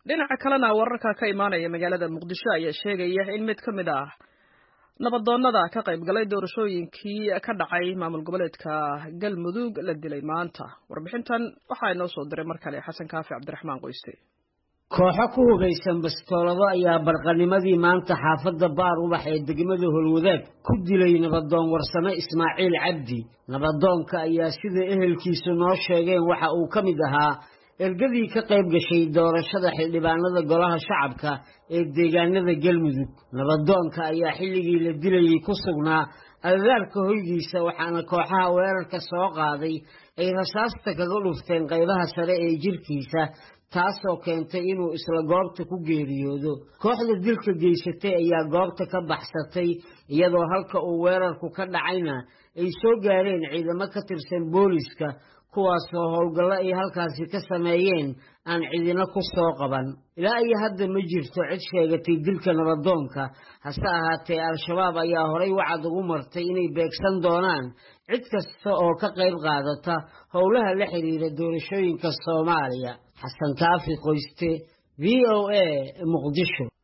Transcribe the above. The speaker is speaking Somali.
dhinaca kalena wararka ka imaanaya magaalada muqdisho ayaa sheegaya in mid ka mid ah nabadoonnada ka qayb galay doorashooyinkii ka dhacay maamul goboleedka galmudug la dilay maanta warbixintan waxaa inoo soo diray mar kale xasan kaafi cabdiraxmaan qoyste kooxo ku hugaysan bastoolado ayaa barqanimadii maanta xaafadda baar ubax ee degmada holwadaag ku dilay nabadoon warsame ismaaciil cabdi nabadoonka ayaa sida ehelkiisu noo sheegeen waxa uu ka mid ahaa ergadii ka qayb gashay doorashada xildhibaanada golaha shacabka ee deegaanada galmudug nabadoonka ayaa xilligii la dilayay ku sugnaa agagaarka hoygiisa waxaana kooxaha weerarka soo qaaday ay rasaasta kaga dhufteen qaybaha sare ee jirkiisa taasoo keentay inuu isla goobta ku geeriyoodo kooxda dilka geysatay ayaa goobta ka baxsatay iyadoo halka uu weerarku ka dhacayna ay soo gaareen ciidamo ka tirsan booliska kuwaasoo howlgallo ay halkaasi ka sameeyeen aan cidina ku soo qaban ilaa iyo hadda ma jirto cid sheegatay dilka nabadoonka hase ahaatee al-shabaab ayaa horay wacad ugu martay inay beegsan doonaan cid kasta oo ka qayb qaadata howlaha la xiriira doorashooyinka soomaaliya xasan kaafi qoyste v o a muqdisho